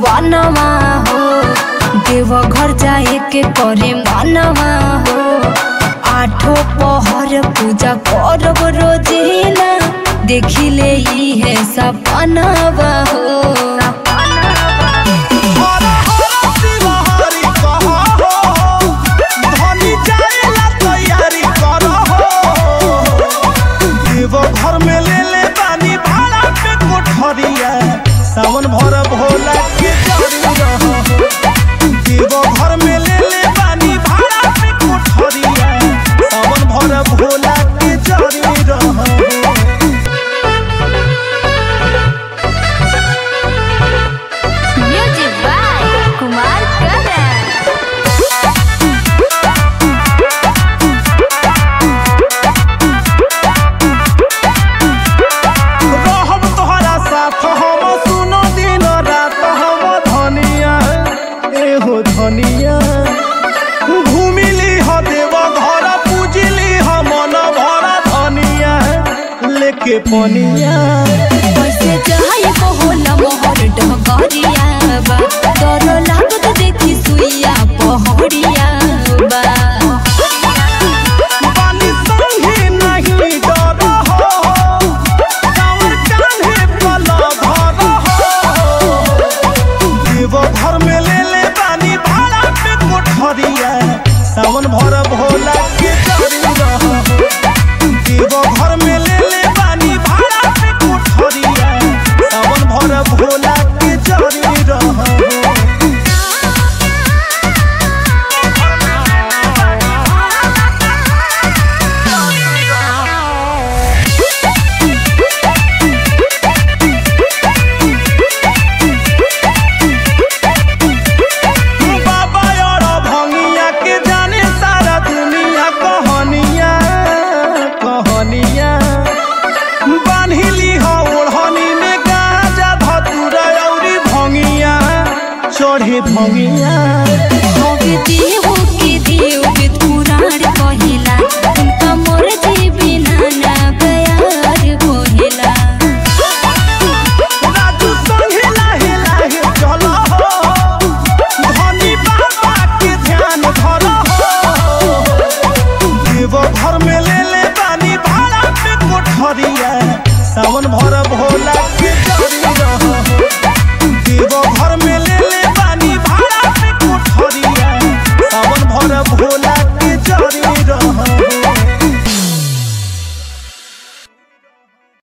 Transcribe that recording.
भवनमा हो देव घर जाए के करे मनवा हो आठो पहर पूजा करब रोजीना देखिले ई है सपनवा हो हर हर शिव हरि कह हो धनी जाएला तैयारी कर हो देव घर में ले ले बानी भाड़ा पे कोठरिया सावन भर भोला के जरी रहो देव घर में ले ले बानी भाड़ा पे कोठरिया सावन भर भोला के जरी रहो म्यूजिक बाय कुमार करण रहब तोहरा साथ हम सुनो दिन रात हम धनिया एहो धनिया घूमिली ह देव घर पूजली ह मन भर धनिया लेके पनिया कैसे चाहे को होला मोहर डहकरिया बा डर लागत देखी सुइया पहड़िया बा पानी संगे नहीं डर हो कांवर कान्हे पल धर हो देव घर में ले ले बानी भाड़ा पे कोठरिया सावन भर भोला के जरी रहो देव घर में ले ले बानी भाड़ा पे कोठरिया सावन भर भोला के जरी रहो बाबा और भंगिया के जाने सारा दुनिया कहानिया कहानिया बान्हिली हो ओढ़नी में गाजा धतुरा औरी भंगिया चढ़े भंगिया भगती हो